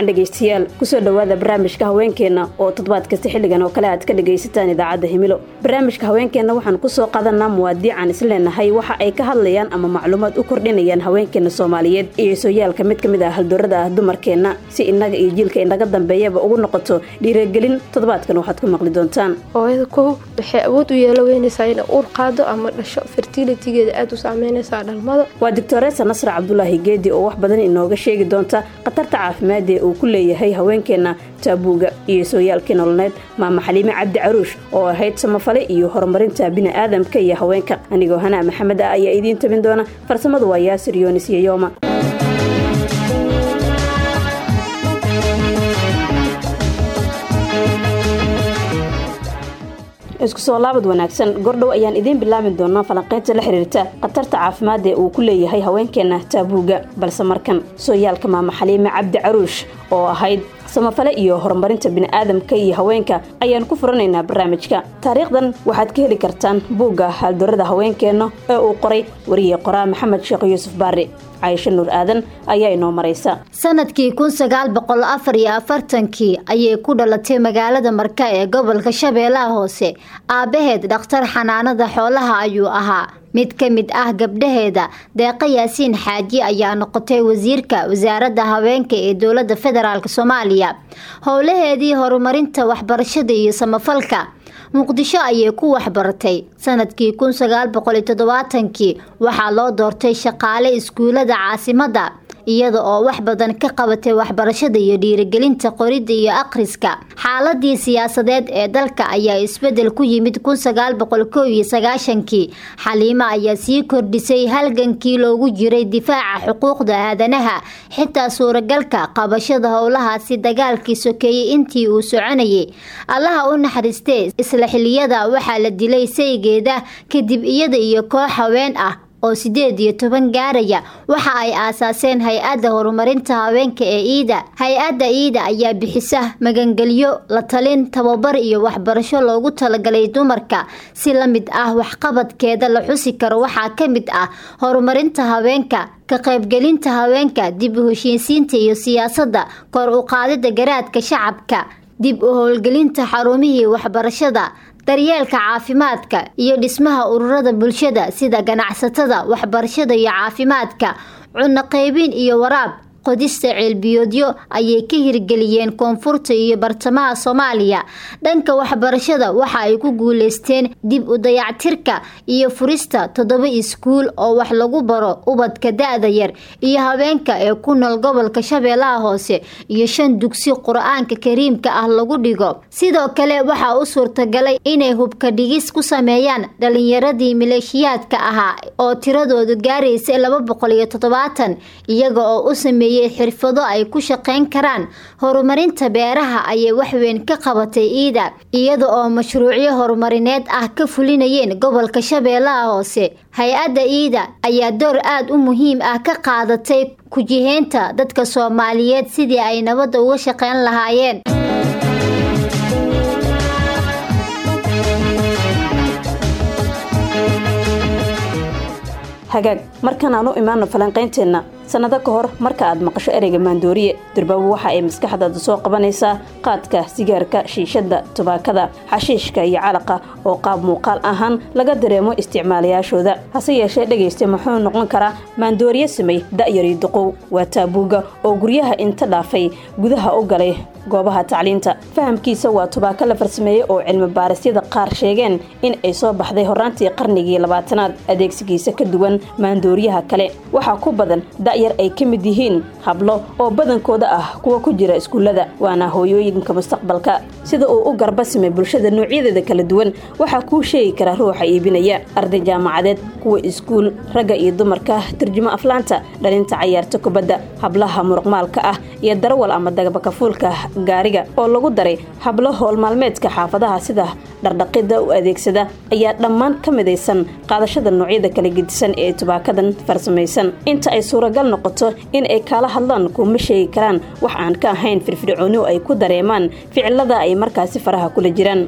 wacan dhegaystayaal kusoo dhowaada barnaamijka haweenkeenna oo toddobaad kasta xilligan oo kale aad ka dhagaysataan idaacadda himilo barnaamijka haweenkeenna waxaan kusoo qadanaa muwaadiican isleenahay waxa ay ka hadlayaan ama macluumaad u kordhinayaan haweenkeena soomaaliyeed iyo sooyaalka mid ka mid ah haldoorada ah dumarkeenna si innaga iyo jiilka inaga dambeeyaba ugu noqoto dhiiragelin toddobaadkan waxaad ku maqli doontaan hooyada kow waxay awood u yeelo weynaysaa inay uur qaado ama dhasho fertilitigeeda aada u saameynaysaa dhalmada waa doctoreesa nasra cabdulaahi geedi oo wax badan inooga sheegi doonta khatarta caafimaadee uu ku leeyahay haweenkeenna taabuuga iyo sooyaalkii nololeed maama xaliime cabdi caruush oo ahayd samafale iyo horumarinta bini'aadamka iyo haweenka anigoo hanaa maxamed ah ayaa idiin tabin doona farsamadu waa yaasir yoonis iyo yooma isku soo laabad wanaagsan gordhow ayaan idiin bilaabi doonaa falanqaynta la xiriirta khatarta caafimaad ee uu ku leeyahay haweenkeenna taabuuga balse markan sooyaalka maama xaliime cabdi caruush oo ahayd samafale iyo horumarinta bini'aadamka iyo haweenka ayaan ku furanaynaa barnaamijka taariikhdan waxaad ka heli kartaan buugga haaldoorada haweenkeenna ee uu qoray wariye qoraa maxamed sheekh yuusuf baari caysho nuur aadan ayaa inoo maraysa sanadkii kun sagaal boqol afar iyo afartankii ayay ku dhalatay magaalada marka ee gobolka shabeellaha hoose aabbaheed dhakhtar xanaanada xoolaha ayuu ahaa mid ka mid ah gabdhaheeda deeqa yaasiin xaaji ayaa noqotay wasiirka wasaaradda haweenka ee dowladda federaalk soomaaliya howlaheedii horumarinta waxbarashada iyo samafalka muqdisho ayay ku waxbaratay sanadkii kun sagaal boqol iyo toddobaatankii waxaa loo doortay shaqaale iskuulada caasimadda iyada oo wax badan ka qabatay waxbarashada iyo dhiirigelinta qoridda iyo akhriska xaaladii siyaasadeed ee dalka ayaa isbedel ku yimid kun sagaal boqol kow iyo sagaashankii xaliimo ayaa sii kordhisay halgankii loogu jiray difaaca xuquuqda aadanaha xitaa suuragalka qabashada howlahaasi dagaalkii sokeeyey intii uu soconayay allaha u naxariistee isla xiliyada waxaa la dilay saygeeda kadib iyada iyo koox haween ah oo sideed iyo toban gaaraya waxa ay aasaaseen hay-adda horumarinta haweenka ee iida hay-adda iida ayaa bixisa magangelyo la talin tababar iyo waxbarasho loogu talagalay dumarka si la mid ah waxqabadkeeda la xusi karo waxaa ka mid ah horumarinta haweenka ka qaybgelinta haweenka dib u heshiisiinta iyo siyaasadda kor u qaadida garaadka shacabka dib u howlgelinta xarumihii waxbarashada daryeelka caafimaadka iyo dhismaha ururada bulshada sida ganacsatada waxbarashada iyo caafimaadka cunno qaybin iyo waraab qodista ceelbiyoodyo ayay ka hirgeliyeen koonfurta iyo bartamaha soomaaliya dhanka waxbarashada waxa ay ku guuleysteen dib u dayactirka iyo furista toddoba iskuul oo wax lagu baro ubadka da-da yar iyo haweenka ee ku nool gobolka shabeellaha hoose iyo shan dugsi qur-aanka kariimka ah lagu dhigo sidoo kale waxaa u suurtagalay inay hubka dhigis ku sameeyaan dhalinyaradii maleeshiyaadka ahaa oo tiradoodu gaaraysa laba boqol iyo toddobaatan iyaga oo u sameeyey xirfado ay ku shaqayn karaan horumarinta beeraha ayay waxweyn ka qabatay iida iyada oo mashruucyo horumarineed ah ka fulinayeen gobolka shabeellaha hoose hay-adda iida ayaa door aada u muhiim ah ka qaadatay ku-jiheynta dadka soomaaliyeed sidii ay nabadda uga shaqayn lahaayeen hagaag markan aan u imaano falanqaynteenna sannado ka hor marka aad maqasho ereyga maandooriye durbaabo waxa ay maskaxdaada soo qabanaysaa qaadka sigaarka shiishadda tubaakada xashiishka iyo calaqa oo qaab muuqaal ahaan laga dareemo isticmaalayaashooda hase yeeshee dhegaysta muxuu noqon karaa maandooriye samey da'yari duqow waa taabuuga oo guryaha inta dhaafay gudaha u galay goobaha tacliinta fahamkiisa waa tubaako la farsameeyey oo cilmi baarisyada qaar sheegeen in ay soo baxday horaantii qarnigii labaatanaad adeegsigiisa ka duwan maandooriyaha kale waxaa ku badan da'yar ay ka mid yihiin hablo oo badankooda ah kuwa ku jira iskuullada waana hooyooyinka mustaqbalka sida uu u garbasimay bulshada noocyadeeda kala duwan waxaa kuu sheegi kara ruuxa iibinaya arday jaamacadeed kuwa iskuul ragga iyo dumarka turjumo aflaanta dhalinta cayaarta kubadda hablaha muruqmaalka ah iyo darawal ama dagabakafuulka gaariga oo lagu daray hablo howlmaalmeedka xaafadaha sida dhardhaqida u adeegsada ayaa dhammaan ka midaysan qaadashada noocyada kala gedisan ee tubaakadan farsamaysan inta ay suuragal noqoto in ay kaala hadlaan kuma sheegi karaan wax aan ka ahayn firfircooni ay ku dareemaan ficilada ay markaasi faraha kula jiraan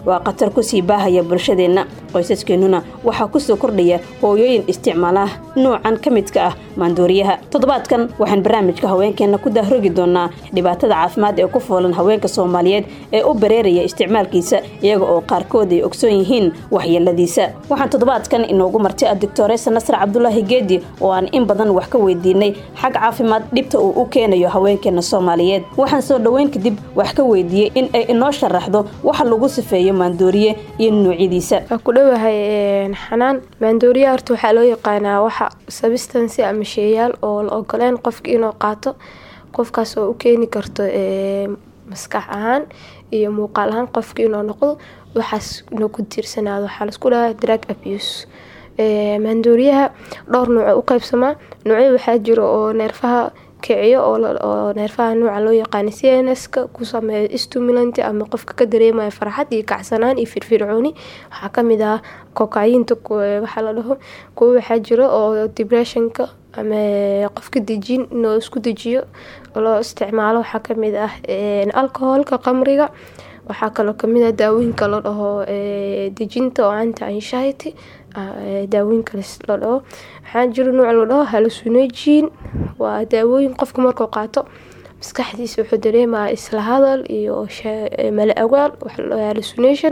waa khatar kusii baahaya bulshadeenna qoysaskeenuna waxaa kusoo kordhaya hooyooyin isticmaala nuucan ka midka ah maandooriyaha toddobaadkan waxaan barnaamijka haweenkeenna ku dahrogi doonaa dhibaatada caafimaad ee ku foolan haweenka soomaaliyeed ee u bareeraya isticmaalkiisa iyaga oo qaarkood ay ogsoon yihiin waxyeeladiisa waxaan toddobaadkan inoogu martay a doctoresa nasar cabdulaahi geedi oo aan in badan wax ka weydiinay xag caafimaad dhibta uu u keenayo haweenkeena soomaaliyeed waxaan soo dhoweyn kadib wax ka weydiiyey in ay inoo sharaxdo waxa lagu sifeeyo maandooriye iyo nuucyadiisa waa ku dhowahay xanaan maandooriya horta waxaa loo yaqaanaa waxa sabistansi ama sheeyaal oo la ogoleen qofka inuu qaato qofkaas oo u keeni karto maskax ahaan iyo muuqaal ahaan qofka inuu noqdo waxaas inuu ku tiirsanaado waxaa laisku dhahaa drug abuse maandooriyaha dhowr nuuc u qaybsamaa nuucyo waxaa jiro oo neerfaha kiciyo oo neerfaha nuuca loo yaqaana c n s-ka ku sameeyo stimulant ama qofka ka dareemaya farxad iyo kacsanaan iyo firfircooni waxaa kamid ah kokayinta waxaa la dhaho kuwo waxaa jiro oo depressionka ama qofka dejin inuu isku dejiyo loo isticmaalo waxaa kamid ah alcoholka qamriga waxaa kaloo kamid ah daawooyinka la dhaho dejinta oo anti anxiety daawooyinka la dhaho waxaa jiro nuuc la dhaho hallucinogene waa daawooyin qofka markuu qaato maskaxdiisa wuxuu dareemaya isla hadal iyo mala awaal hallucination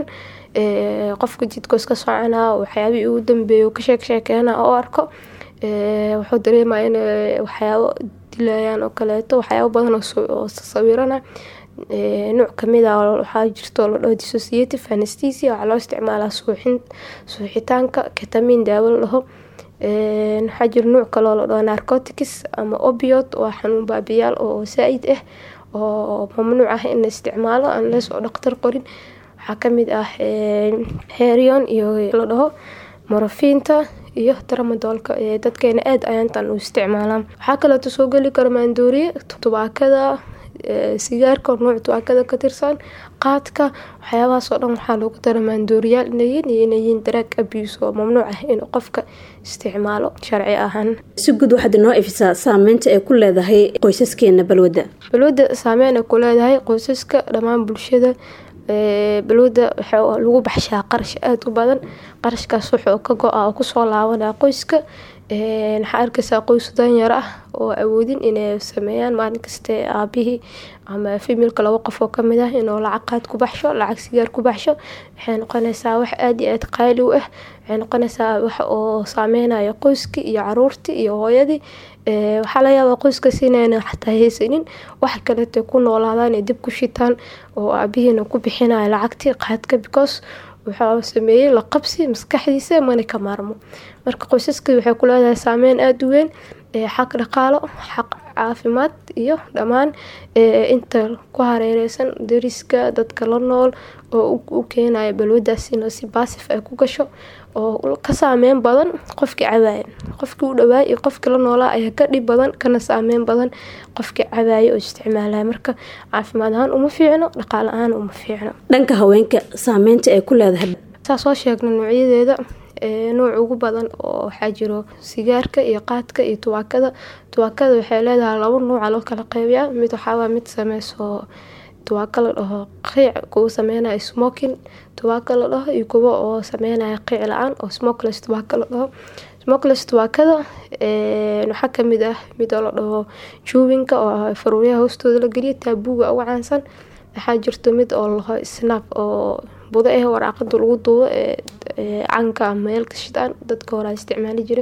qofka jidka iska soconaa waxyaabihii ugu dambeeya ka sheek sheekeena oo arko wuxuu dareemaya in waxyaabo dilayaan oo kaleeto waxyaabo badan oo sawirana nuuc kamid a waxaa jirto la dhaho dissociative anesthesia waxaa loo isticmaalaa suuxin suuxitaanka ketamin daawo la dhaho waxaa jira nuuc kaloo la dhaho narcotics ama obiot waa xanuun baabiyaal oo saa-id ah oo mamnuuc ah in la isticmaalo unless oo dhaqtar qorin waxaa kamid ah herion iyo la dhaho morofiinta iyo tramadoolka dadkeena aada ayaantan u isticmaalaan waxaa kaleeto soo geli kara maandooriye tubaakada sigaarka nuuc tubaakada ka tirsan qaadka waxyaabahaasoo dhan waxaa loogu dara maandooriyaal inayin iyo inayin daraag abuse oo mamnuuc ah inuu qofka isticmaalo sharci ahaan si guud waxaad inoo ifisaa saameynta ay ku leedahay qoysaskeena balwadda balwadda saameyn ay ku leedahay qoysaska dhammaan bulshada balwadda waxaa lagu baxshaa qarash aada u badan qarashkaas wuxuu ka go-a oo kusoo laabanaa qoyska waxaa arkaysaa qoys danyar ah oo awoodin inay sameeyaan maalin kaste aabihii ama femilka laba qof oo kamid ah inuu lacag qaad ku baxsho lacag sigaar ku baxsho waxay noqonaysaa wax aada iyo aada qaali u ah waxay noqonaysaa wax oo saameynayo qoyskii iyo caruurtii iyo hooyadii waxaa laga yaabaa qoyskaas inayna xataa haysanin wax kaleeto ku noolaadaan ay dib ku shitaan oo aabihiina ku bixinayo lacagtii qaadka because wuxuu sameeyey la qabsi maskaxdiisa mana ka maarmo marka qoysaska waxay ku leedahay saameyn aada u weyn xaq dhaqaalo xaq caafimaad iyo dhammaan inta ku hareereysan dariska dadka la nool oo u keenaya balwadaas inuu si baasif ay ku gasho oo ka saameyn badan qofkii cabaaya qofkii u dhawaay iyo qofkii la noolaa ayaa ka dhib badan kana saameyn badan qofkii cabaaya oo isticmaalaya marka caafimaad ahaan uma fiicno dhaqaale ahaan uma fiicno dhanka haweenka saameynta ay ku leedahay saa soo sheegna noocyadeeda nuuc ugu badan oo waxaa jiro sigaarka iyo qaadka iyo tubaakada tubaakada waxay leedahay laba nuuca loo kala qeybiyaa mid waxaawaa mid sameyso tubaako la dhaho qiic kuwa sameynaya smoking tubaako la dhaho iyo kuwa oo sameynaya qiic la-aan oo smokeless tubaako la dhaho smokeless tubaakada waxaa kamid ah mid oo la dhaho juwinka oo faruuryaha hoostooda la geliya taabuuga uga caansan waxaa jirto mid oo laho snap oo budo ah waraaqada lagu duubo canka ama meelka shidaan dadka horaa isticmaali jira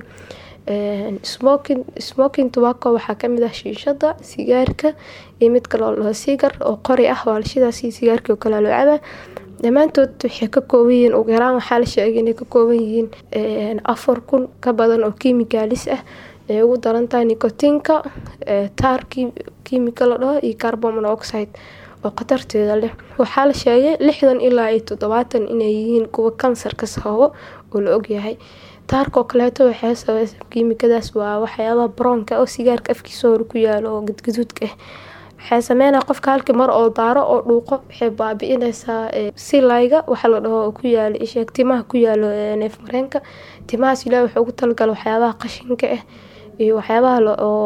smoking smoking tobacco waxaa kamid ah shiishada sigaarka iyo mid kale oo laho sigar oo qori ah waa lashidaas iyo sigaarkii oo kale loo cabaa dhammaantood waxay ka kooban yihiin ugu yaraan waxaa la sheegay inay ka kooban yihiin afar kun ka badan oo kimikaalis ah ay ugu daran tahay nicotinka taar kiimika la dhaho iyo carbon monoxide oo khatarteeda leh waxaa la sheegay lixdan ilaa iyo toddobaatan inay yihiin kuwa kansarka sababo oo la ogyahay taarkoo kaleeto waxay sabeysa kiimikadaas waa waxyaabaha broonka oo sigaarka afkiisa hore ku yaalo oo gadgaduudka ah waxay sameynaa qofka halkii mar oo daaro oo dhuuqo waxay baabi-inaysaa silayga waxa la dhaho ku yaalo isheeg timaha ku yaalo neef mareenka timahaas ilaah wuxuu ugu talagala waxyaabaha qashinka ah iyo waxyaabaha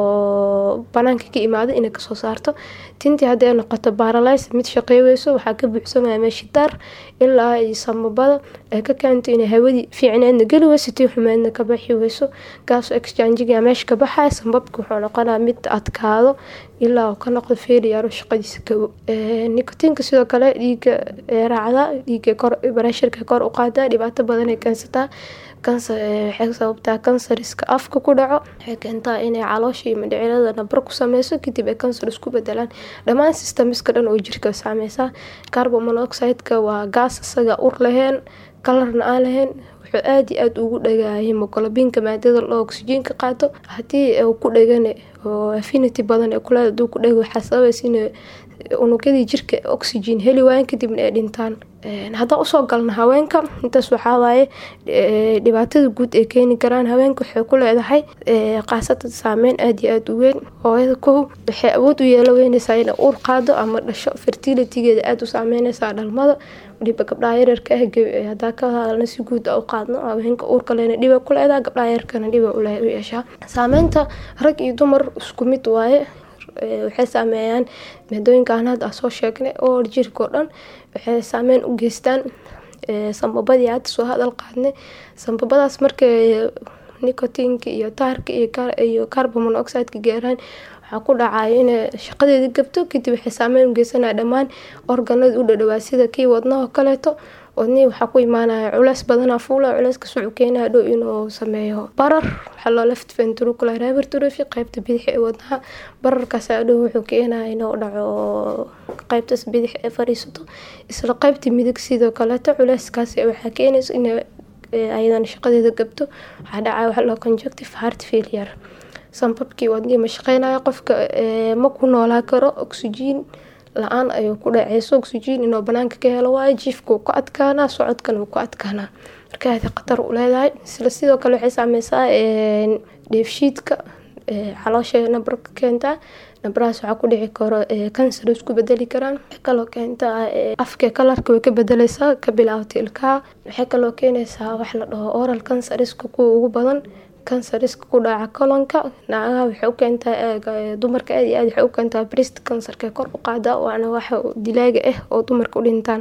oo banaanka ka imaada inay kasoo saarto tintii hadday noqoto baralys mid shaqeyweyso waxaa ka buuxsamaya meeshii daar ilaa ay samabada ay ka keento inay hawadii fiicneedna geli weyso tii xumeedna ka baxi weyso gaas exchangega meesha ka baxaya sambabka wuxuu noqonaya mid adkaado ilaa uu ka noqdo failure shaqadiisa gabo nicotiinka sidoo kale dhiiga raacda dhiiga kor barashirka kor u qaada dhibaato badan ay keensataa kansar waxay sababtaa kansariska afka ku dhaco waxay keentaa inay caloosha iyo mindhicirada nabar ku sameyso kadib ay kansar isku bedelaan dhammaan systemiska dhan oo jirka saameysaa carbon monoxideka waa gaas isaga ur laheen kalarna aan lahayn wuxuu aada iyo aada ugu dhagaaya hemoglobiinka maadada loo oxyjiinka qaato haddii uu ku dhagane oo affinity badan ee kuleeda haduu ku dhago waxaa sababaysa in unugyadii jirka oxygen heli waayan kadibna ay dhintaan haddaan usoo galno haweenka intaas waxaa waaye dhibaatada guud ay keeni karaan haweenka waxay ku leedahay qaasatan saameyn aada iyo aada u weyn hooyada kow waxay awood u yeelo weyneysaa inay uur qaado ama dhasho fertilitygeeda aada u saameyneysaa dhalmada waliba gabdhaha yararka ah hadaa ka hadalna si guud a u qaadno haweenka uurka lena dhiba ku leedaha gabdhaha yararkana dhiba u yeeshaa saameynta rag iyo dumar isku mid waaye waxay saameeyaan maadooyinkan hadda soo sheegnay oo jirka oo dhan waxay saameyn u geystaan sambabadii hadda soo hadal qaadnay sambabadaas markay nicotiinka iyo taarka iyo carbon monoxideka gaaraan waxaa ku dhacaya inay shaqadeeda gabto kadib waxay saameyn u geysanaya dhammaan organada u dhadhawaa sida kii wadnahoo kaleeto wadnihii waxaa ku imaanaya culeys badanaa fuula culeyskaas wuxuu keenaya dhow inuu sameeyo barar waxaa loo left ventricular hypertrophy qeybta bidix ee wadnaha bararkaas dhow wuxuu keenaya inuu dhaco qeybtaas bidix ee fariisato isla qeybta midig sidoo kaleeto culeyskaas waxaa keenaysa in ayadan shaqadeeda gabto waxaa dhacaya waxa loo conjunctive heart failure sambabkii wadnihii ma shaqeynaya qofka ma ku noolaa karo oxygen la-aan ayuu ku dhaceyso oxygen inuu banaanka ka helo waayo jiifka wuu ku adkaanaa socodkana wuu ku adkaanaa marka aada khatar u leedahay isla sidoo kale waxay saameysaa dheefshiidka caloosha nabar ka keentaa nabarahaas waxaa ku dhici karo kansar isku bedeli karaan waxay kaloo keentaa afka kalarka way ka bedeleysaa ka bilaabta ilkaha waxay kaloo keenaysaa wax la dhaho oral kansariska kuwa ugu badan kansariska ku dhaca kolonka naagaha waxay u keentaa dumarka aad iyo aad waxay u keentaa brist kansarka kor u qaada waana waxa dilaaga ah oo dumarka u dhintaan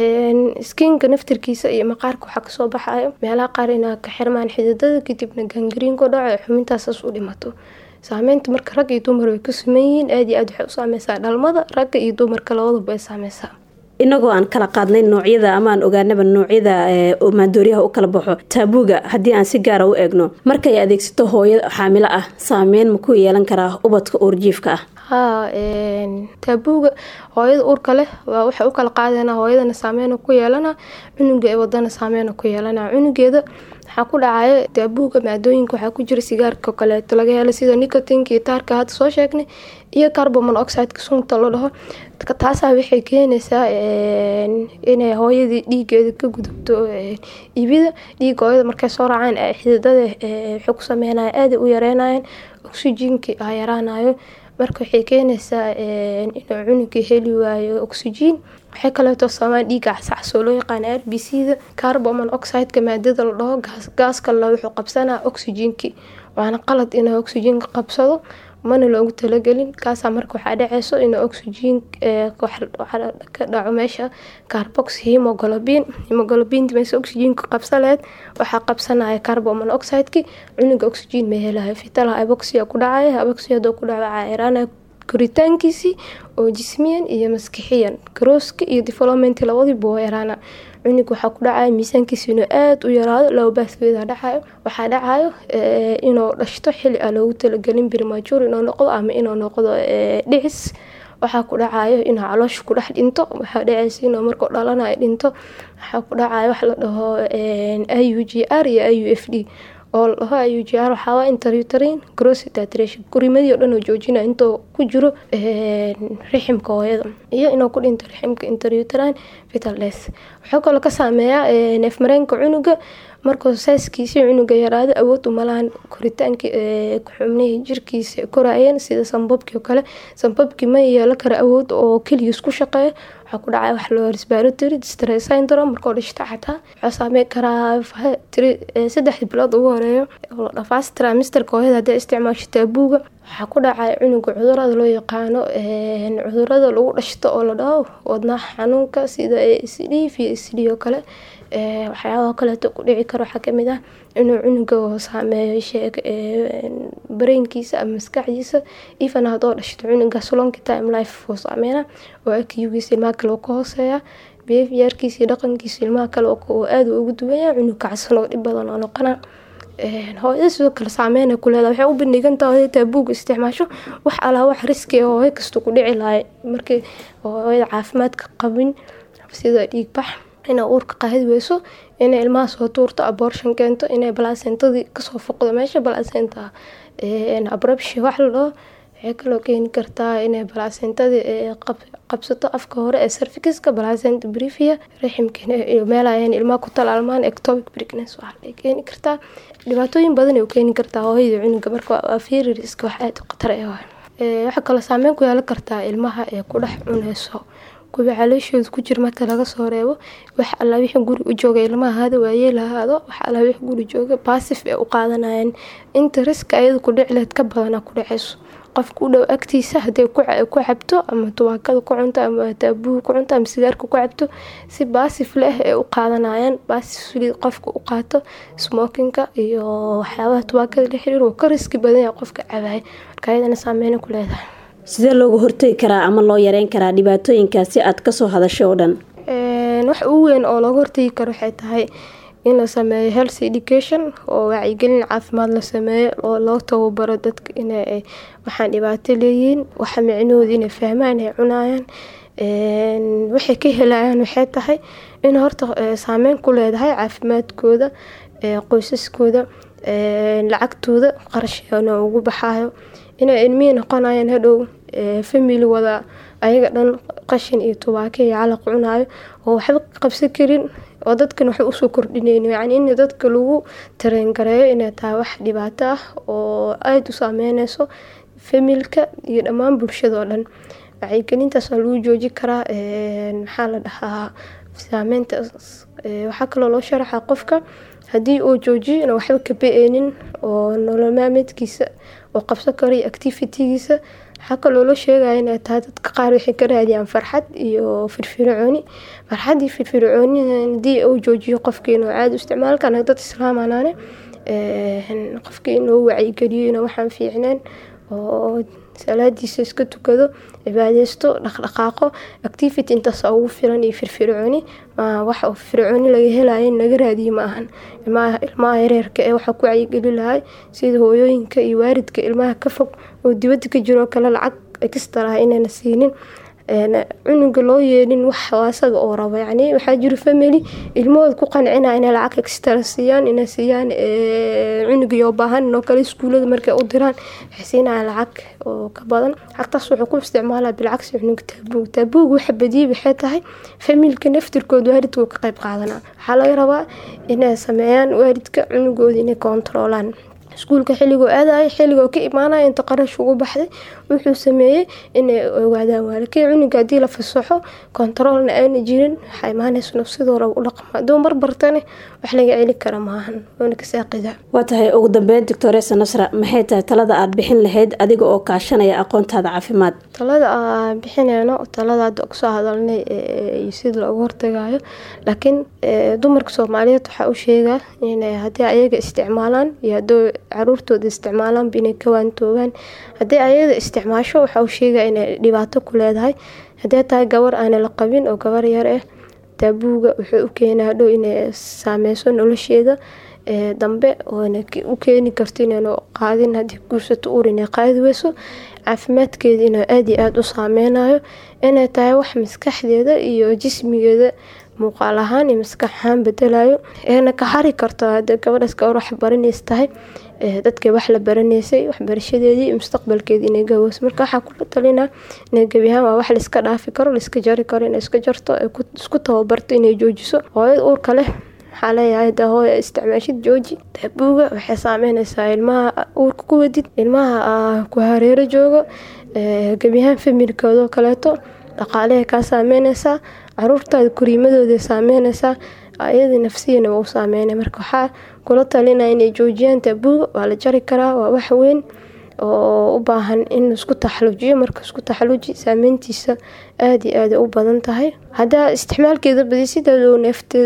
skinka naftirkiisa iyo maqaarka waxaa kasoo baxayo meelaha qaar inaa ka xirmaan xididada kadibna gangariin ku dhaco xubintaasaas u dhimato saameynta marka rag iyo dumar way ku siman yihiin aad iyo aad waxay u saameysaa dhalmada ragga iyo dumarka labadaba ay saameysaa inagoo aan kala qaadnay noocyada ama aan ogaanaba noocyada maandooriyaha u kala baxo taabuuga haddii aan si gaara u eegno markay adeegsato hooyo xaamilo ah saameyn ma ku yeelan karaa ubadka uurjiifka ah haa taabuuga hooyada uurka leh waa waxay u kala qaadana hooyadana saameyn ku yeelana cunuga ee wadana saameyn ku yeelana cunugeeda waxaa ku dhacayo taabuuga maadooyinka waxaa ku jira sigaarka kaleeto laga helo sida nicotinka iyo taarka hadda soo sheegnay iyo carbon monoxideka sunta la dhaho taasaa waxay keenaysaa inay hooyadii dhiigeeda ka gudubto ibida dhiiga hooyada markay soo raacaan xididada waxay ku sameynaya aaday u yareynayan oxygenkii a yaraanayo marka waxay keenaysaa inuu cunugii heli waayo oxygen waxay kaleeto samaan dhiiga cascasoo loo yaqaana r b c da carbon monoxideka maadada la dhaho gaaska la wuxuu qabsanaa oxygenkii waana qalad inuu oxygenka qabsado mana loogu talagelin kaasaa marka waxaa dhaceyso inuu oxygen ka dhaco meesha carbox hemoglobin hemoglobinta meesha oxygenka qabsaleed waxaa qabsanaya carbon monoxideki cunuga oxygen ma helayo fitalaha aboxia ku dhacaya aboxia hadoo ku dhaco waxaa yaraanaya koritaankiisii oo jismiyan iyo maskixiyan garooska iyo development labadiiba waa yaraana cunug waxaa ku dhacaya miisaankiisa inuu aada u yaraado laba baaskeeda dhacayo waxaa dhacayo inuu dhashto xili aan loogu talagelin birmajuur inuu noqdo ama inuu noqdo dhicis waxaa ku dhacayo inuu caloosha ku dhex dhinto waxaa dhaceysa inuu markuu dhalanayo dhinto waxaa ku dhacayo wax la dhaho i u g r iyo i u f d oo laho i u g r waxaawaa interuterin grossitration kurimadii o dhan oo joojina intuu ku jiro riximka hooyada iyo inuu ku dhinto riximka interuterin vital des wuxuu kaloo ka saameeyaa neefmareenka cunuga markuu saaskiisii cunuga yaraado awood umalahan koritaanka xubnihii jirkiisa koraayeen sida sambabkii oo kale sambabkii ma yeelo kara awood oo keligiis ku shaqeeya waxaa ku dhacay wax loo respiratory distress syndrome markoo dhishta xataa waxaa saameyn karaa saddex bilood ugu horeeyo dhafaas tramisterka hooyada hadday isticmaasho taabuuga waxaa ku dhacay cunuga cudurada loo yaqaano cudurada lagu dhashto oo la dhaho wadnaha xanuunka sida sd iyo sd oo kale waxyaabaha kaleeto ku dhici karo waxaa kamid ah inuu cunuga saameeyo sheeg brainkiisa ama maskaxdiisa even hadoo dhashto cunuga slonki time life oo saameyna oo akiugiisa ilmaha kale oo ka hooseeya behaviorkiisa iyo dhaqankiisa ilmaha kale oo aada ugu duwanya cunug kacsan oo dhib badan oo noqona hooyada sidoo kale saameyn ku leedahay waxay u bandhigantaha hooyada taabuuga isticmaasho wax alaa wax riski oo hooyo kasta ku dhici lahay markii hooyada caafimaadka qabin sida dhiigbax inay uurka qaadi weyso inay ilmaha soo tuurto abortion keento inay balaasentadii kasoo foqdo meesha balaasenta abrabshi wax la dhaho waxay kaloo keeni kartaa inay balaasentadii qabsato afka hore ee servikiska balaasenta brivia raximka meelayan ilmaha ku talaalmaan ectopic pregnancy waxay keeni kartaa dhibaatooyin badan ay u keeni kartaa hooyada cunuga marka waa fiiri riska wax aada u khatar ah waxaa kaloo saameyn ku yeelan kartaa ilmaha ee ku dhex cuneyso kuwa caloosheedu ku jir marka laga soo reebo wax alla wixii guri u jooga ilmaha hada waayee lahaado wax alla wixii guri jooga baasif ay u qaadanayaan inta riska ayada ku dhicileed ka badana ku dhaceyso qofka u dhow agtiisa haday ku cabto ama tubaakada ku cunto ama taabuuga ku cunto ama sigaarka ku cabto si baasif leh ay u qaadanayaan baasif qofka u qaato smokinka iyo waxyaabaha tubaakada la xiriir wuu ka riski badan yahay qofka cabaaya marka ayadana saameyna ku leedahay sidee looga hortegi karaa ama loo yareyn karaa dhibaatooyinkaasi aad kasoo hadashay oo dhan wax ugu weyn oo looga hortegi karo waxay tahay in la sameeyo health education oo wacyigelin caafimaad la sameeyo oo loo tababaro dadka inay waxaan dhibaato leeyihiin waxa micnahooda inay fahmaan ay cunayaan waxay ka helayaan waxay tahay in horta saameyn ku leedahay caafimaadkooda qoysaskooda lacagtooda qarashna ugu baxayo inay ilmihii noqonayaan hadhow family wada ayaga dhan qashin iyo tubaako iyo calaq cunayo oo waxba qabsan karin oo dadkan waxba usoo kordhineyn yacni in dadka lagu tareengareeyo inay tahay wax dhibaato ah oo aada u saameyneyso familka iyo dhammaan bulshada oo dhan wacyigelintaas waa lagu jooji karaa maxaa la dhahaa saameynta waxaa kaloo loo sharaxaa qofka haddii uu joojiyo ina waxba ka ba-eynin oo nolol maalmeedkiisa oo qabsan karo iyo activitigiisa waxaa kaloo loo sheegaya inay tahay dadka qaar waxay ka raadiyaan farxad iyo firfircooni farxad iyo firfircooni hadii uu joojiyo qofkii inuu caadi u isticmaal kana dad islaamanaane qofkii inuu wacyigeliyo inuu waxaan fiicneen oo salaadiisa iska tukado cibaadeysto dhaqdhaqaaqo activity intaasa ugu filan iyo firfircooni wax firfircooni laga helayo in laga raadiyo ma ahan ilmaha yareerka ee waxaa ku wacyigeli lahay sida hooyooyinka iyo waaridka ilmaha ka fog oo dibadda ka jiroo kale lacag extra inayna siinin cunuga loo yeelin wax asaga oo rabo yani waxaa jiro family ilmahooda ku qancina inay lacag extra siiyaan inay siiyaan cunugii oo baahan inoo kale iskuulada markay u diraan waxay siinayaan lacag oo ka badan lacagtaas wuxuu ku isticmaalaa bilcagsi cunuga taabuug taabuug waxa badiyay waxay tahay familka naftirkooda waalidka ka qayb qaadanaa waxaa laga rabaa inay sameeyaan waalidka cunugooda inay kontaroolaan iskuulka xilligoo aadaya xilligoo ka imaanaya inta qarash ugu baxday wuxuu sameeyey inay ogaadaan waalakii cunuga haddii la fasaxo kontaroolna aana jirin waxaa imaanaysa nafsidoo raba u dhaqma hadduu mar bartane wax laga celi kara maahan oona kasaaqidaa waa tahay ugu dambeyn doctoresa nasra maxay tahay talada aada bixin lahayd adiga oo kaashanaya aqoontaada caafimaad talada aan bixineyno talada hadda kusoo hadalnay iyo sida looga hortagayo laakiin dumarka soomaaliyeed waxaa u sheegaa inay haddii ayaga isticmaalaan iyo hadduu caruurtooda isticmaalaanba inay ka waantoogaan haddii ayada isticmaasho waxaa u sheegaa inay dhibaato ku leedahay haddii tahay gabar aana la qabin oo gabar yar ah taabuuga wuxuu u keenaa hadhow inay saameyso nolosheeda dambe oona u keeni karto inaynu qaadin haddii guursato uur inay qaadi weyso caafimaadkeeda inuu aada iyo aada u saameynayo inay tahay wax maskaxdeeda iyo jismigeeda muuqaal ahaan iyo maskax ahaan bedelayo eena ka hari karto hadee gabadhaas gabar wax baranays tahay dadkay wax la baranaysay waxbarashadeedii iyo mustaqbalkeedii inay gaweyso marka waxaa kula talinaa inay gebi ahaan waa wax laiska dhaafi karo laiska jari karo inay iska jarto isku tababarto inay joojiso hooyada uurka leh waxaa leeyahay dahooya isticmaashid jooji taabuuga waxay saameynaysaa ilmaha uurka ku wadid ilmaha ku hareero joogo gebiyahaan familkoodoo kaleeto dhaqaalehay kaa saameynaysaa caruurtaada koriimadooda saameynaysaa ayadii nafsiyana waa u saameynay marka waxaa kula talinaya inay joojiyaan taabuuga waa la jari karaa waa wax weyn oo u baahan in isku taxaluujiyo marka isku taxaluuji saameyntiisa aada iyo aada u badan tahay haddaa isticmaalkeeda badisideedu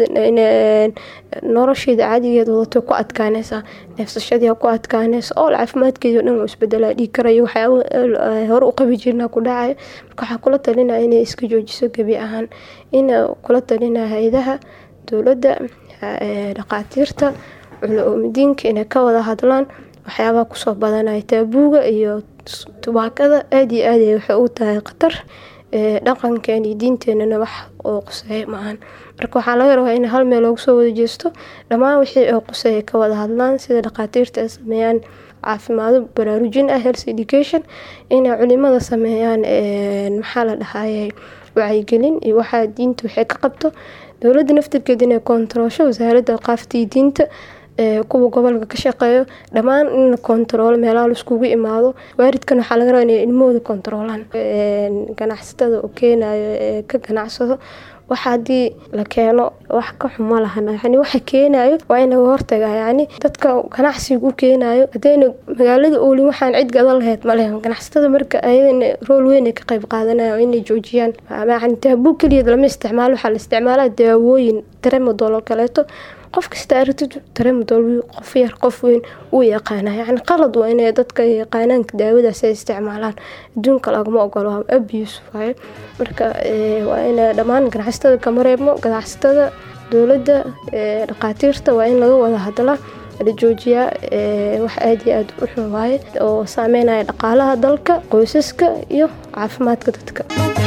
nolosheeda caadigeed wadato ku adkaanaysaa neefsashadii ku adkaanaysa oo caafimaadkeeda dhan isbedelaa dhiig karayo waxyaaba hore u qabi jirna ku dhacayo marka waxaa kula talinaya inay iska joojiso gebi ahaan ina kula talinaya hay-adaha dowladda dhaqaatiirta culo-oomadiinka inay ka wada hadlaan waxyaabaha kusoo badanaya taabuuga iyo tubaakada aada iyo aad waxay u tahay khatar dhaqankeena iyo diinteenana wax oo quseeya maahan marka waxaa laga rabaa in hal meel loogu soo wada jeesto dhammaan wixii oo quseeya ka wada hadlaan sida dhaqaatiirta ay sameeyaan caafimaado baraarujin ah health education inay culimada sameeyaan maxaa la dhahayay wacyigelin iyo waxaa diinta waxay ka qabto dowladda naftirkeeda inay koontaroosho wasaaradda qaafta iyo diinta kuwa gobolka ka shaqeeyo dhammaan in la kontaroolo meelaha laiskugu imaado waaridkan waxaa laga rabaa inay ilmahooda kontaroolaan ganacsatada oo keenayo ee ka ganacsado waxa haddii la keeno wax ka xumo lahana yani waxa keenayo waa in laga hortaga yani dadka ganacsiga u keenayo hadayna magaalada oolin waxaan cid gadan lahayd malehe ganacsatada marka ayadana rool weyn ay ka qayb qaadanaya oo inay joojiyaan yani taabuu keliya lama isticmaalo waxaa la isticmaalaa daawooyin taremadol oo kaleeto qof kasta aragtid taremadol qof yar qof weyn uu yaqaana yani qalad waa inay dadka yaqaanaanka daawadaas ay isticmaalaan adduunka lagama ogolo abuse waayo marka waa in dhammaan ganacsatada kama reebmo ganacsatada dowladda dhaqaatiirta waa in laga wada hadlaa la joojiyaa wax aada iyo aada u xun waaye oo saameynaya dhaqaalaha dalka qoysaska iyo caafimaadka dadka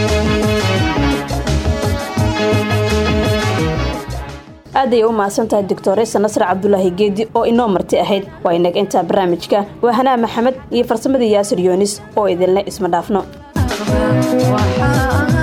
aad ayay u mahadsan tahay doctoresa nasre cabdulaahi geedi oo inoo marti ahayd waa inaga intaa barnaamijka waa hanaa maxamed iyo farsamadii yaasir yoonis oo idinle isma dhaafno